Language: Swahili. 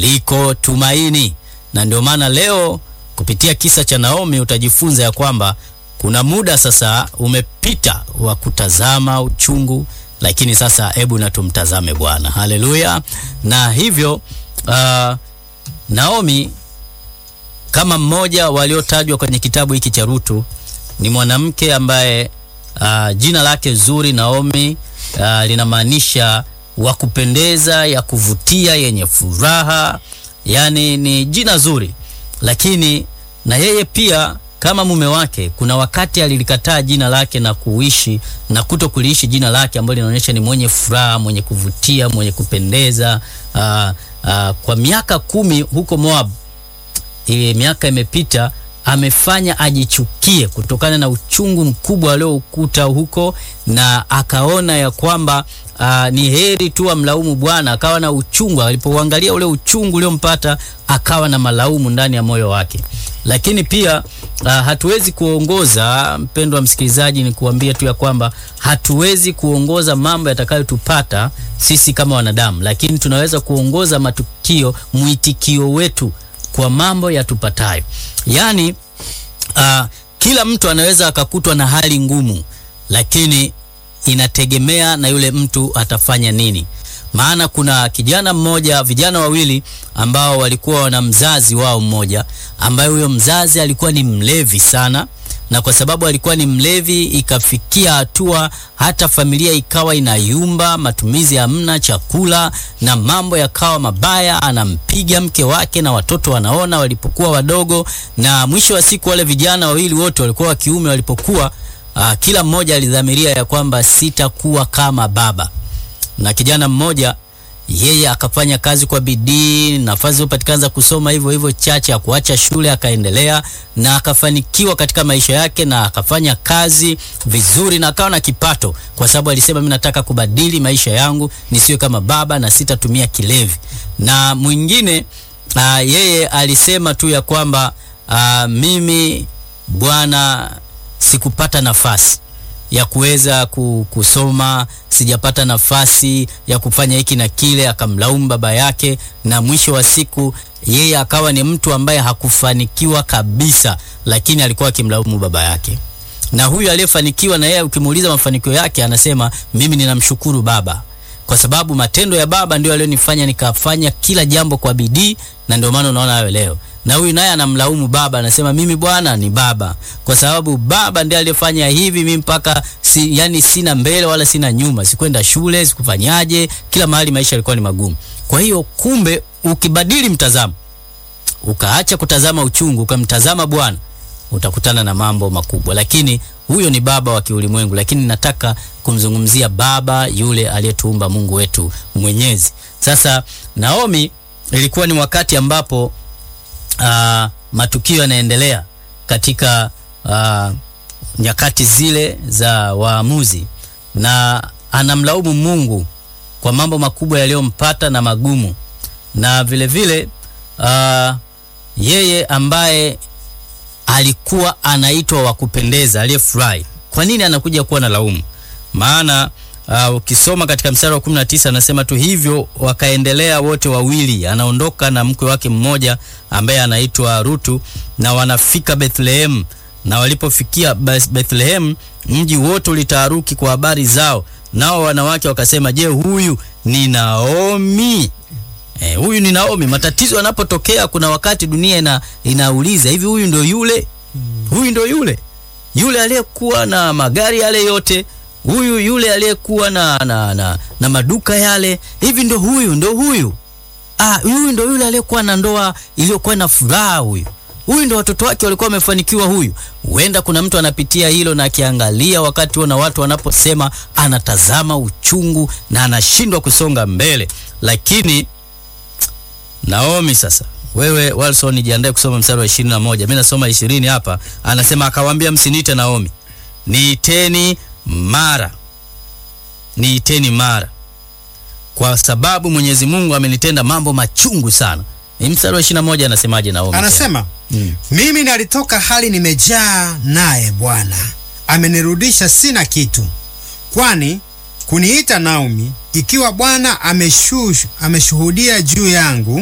liko tumaini. Na ndio maana leo kupitia kisa cha Naomi utajifunza ya kwamba kuna muda sasa umepita wa kutazama uchungu, lakini sasa hebu na tumtazame Bwana. Haleluya! Na hivyo uh, Naomi kama mmoja waliotajwa kwenye kitabu hiki cha Rutu ni mwanamke ambaye uh, jina lake zuri Naomi uh, linamaanisha wa kupendeza, ya kuvutia, yenye furaha, yani ni jina zuri. Lakini na yeye pia kama mume wake, kuna wakati alilikataa jina lake na kuishi na kuto kuliishi jina lake ambalo linaonyesha ni mwenye furaha, mwenye kuvutia, mwenye kupendeza. Uh, uh, kwa miaka kumi huko Moab ile miaka imepita, amefanya ajichukie kutokana na uchungu mkubwa alioukuta huko, na akaona ya kwamba aa, ni heri tu amlaumu Bwana. Akawa na uchungu, alipouangalia ule uchungu uliompata akawa na malaumu ndani ya moyo wake. Lakini pia aa, hatuwezi kuongoza, mpendwa msikilizaji, ni kuambia tu ya kwamba hatuwezi kuongoza mambo yatakayotupata sisi kama wanadamu, lakini tunaweza kuongoza matukio, mwitikio wetu kwa mambo yatupatayo. Yaani uh, kila mtu anaweza akakutwa na hali ngumu, lakini inategemea na yule mtu atafanya nini. Maana kuna kijana mmoja, vijana wawili ambao walikuwa wana mzazi wao mmoja, ambaye huyo mzazi alikuwa ni mlevi sana na kwa sababu alikuwa ni mlevi, ikafikia hatua hata familia ikawa inayumba, matumizi hamna, chakula na mambo yakawa mabaya. Anampiga mke wake na watoto wanaona walipokuwa wadogo, na mwisho wa siku wale vijana wawili wote walikuwa wa kiume, walipokuwa aa, kila mmoja alidhamiria ya kwamba sitakuwa kama baba, na kijana mmoja yeye akafanya kazi kwa bidii, nafasi zilizopatikana za kusoma hivyo hivyo chache, akuacha shule akaendelea na akafanikiwa katika maisha yake, na akafanya kazi vizuri na akawa na kipato, kwa sababu alisema mimi nataka kubadili maisha yangu nisiwe kama baba na sitatumia kilevi. Na mwingine aa, yeye alisema tu ya kwamba aa, mimi bwana, sikupata nafasi ya kuweza kusoma, sijapata nafasi ya kufanya hiki na kile, akamlaumu baba yake, na mwisho wa siku yeye akawa ni mtu ambaye hakufanikiwa kabisa, lakini alikuwa akimlaumu baba yake. Na huyu aliyefanikiwa, na yeye ukimuuliza mafanikio yake, anasema mimi ninamshukuru baba kwa sababu matendo ya baba ndio alionifanya nikafanya kila jambo kwa bidii, na ndio maana unaona hayo leo na huyu naye anamlaumu baba, anasema mimi bwana ni baba, kwa sababu baba ndiye aliyefanya hivi mimi mpaka si, yani sina mbele wala sina nyuma, sikwenda shule, sikufanyaje, kila mahali maisha yalikuwa ni magumu. Kwa hiyo kumbe, ukibadili mtazamo, ukaacha kutazama uchungu, ukamtazama Bwana, utakutana na mambo makubwa. Lakini huyo ni baba wa kiulimwengu, lakini nataka kumzungumzia baba yule aliyetuumba, Mungu wetu mwenyezi. Sasa Naomi, ilikuwa ni wakati ambapo Uh, matukio yanaendelea katika uh, nyakati zile za waamuzi, na anamlaumu Mungu kwa mambo makubwa yaliyompata na magumu, na vile vile uh, yeye ambaye alikuwa anaitwa wa kupendeza, aliyefurahi, kwa nini anakuja kuwa na laumu? Maana Uh, ukisoma katika mstari wa 19 anasema tu hivyo wakaendelea wote wawili, anaondoka na mkwe wake mmoja ambaye anaitwa Rutu, na wanafika Bethlehem. Na walipofikia Bethlehem, mji wote ulitaharuki kwa habari zao, nao wanawake wakasema, je, huyu ni Naomi? Eh, huyu ni Naomi. Matatizo yanapotokea, kuna wakati dunia ina, inauliza hivi, huyu ndio yule? Huyu ndio yule yule aliyekuwa na magari yale yote huyu yule aliyekuwa na, na, na, na maduka yale, hivi ndo huyu ndo huyu ah, huyu ndo yule aliyekuwa na ndoa iliyokuwa na furaha, huyu huyu ndo watoto wake walikuwa wamefanikiwa. Huyu huenda kuna mtu anapitia hilo na akiangalia wakati huo na watu wanaposema, anatazama uchungu na anashindwa kusonga mbele. Lakini Naomi sasa wewe Walson, jiandae kusoma mstari wa 21. Mimi nasoma 20 hapa, anasema akawaambia, msiniite Naomi, niiteni Mara, niiteni Mara, kwa sababu Mwenyezi Mungu amenitenda mambo machungu sana. Ni mstari wa 21 anasemaje Naomi? Anasema Mm. mimi nalitoka hali nimejaa, naye Bwana amenirudisha sina kitu. Kwani kuniita Naomi, ikiwa Bwana ameshu- ameshuhudia juu yangu